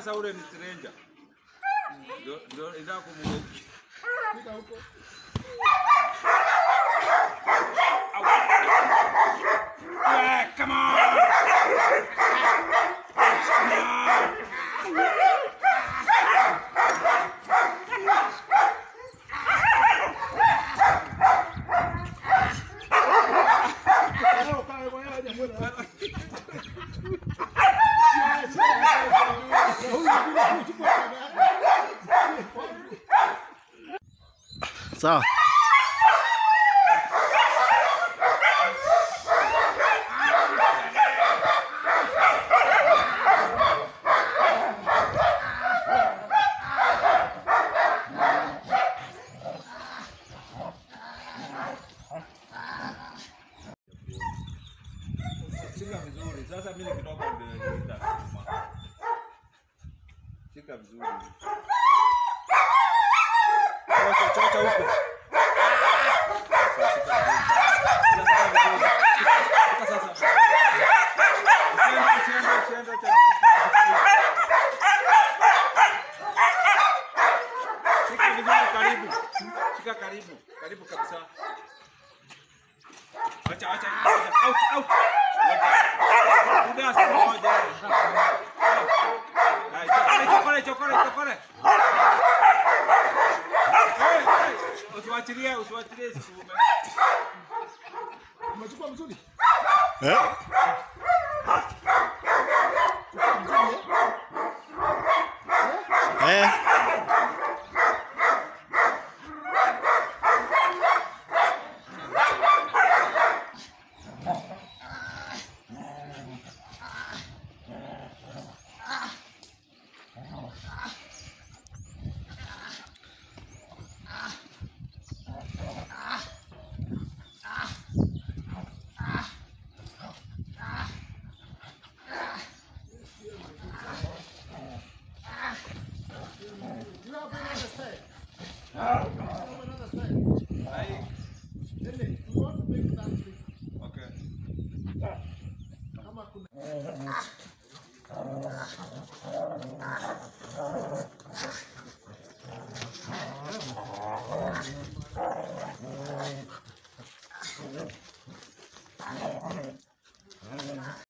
Sasa ule ni stranger. Ndio ndio inataka kumweka. Fika huko. Yeah, come on. Leo kae kwa yeye mbona. Sawa. Shika vizuri. Sasa mimi nikitoka ndio nita. Shika vizuri. Chocha chocha huko. Sasa shika vizuri. Sasa shika vizuri. Shika sasa. Usiende usiende usiende Shika vizuri karibu. Shika karibu. Karibu kabisa. Acha acha acha. Out out. Udah semuanya. Nah, chokore chokore chokore chokore. Hey, hey. Usiwachilie usiwachilie sikume. Umechukua mzuri? Eh? Chukua mzuri. eh? Eh? You have another style. You have another style. Hai. Nene, you want to make that big. Okay. Kama kuna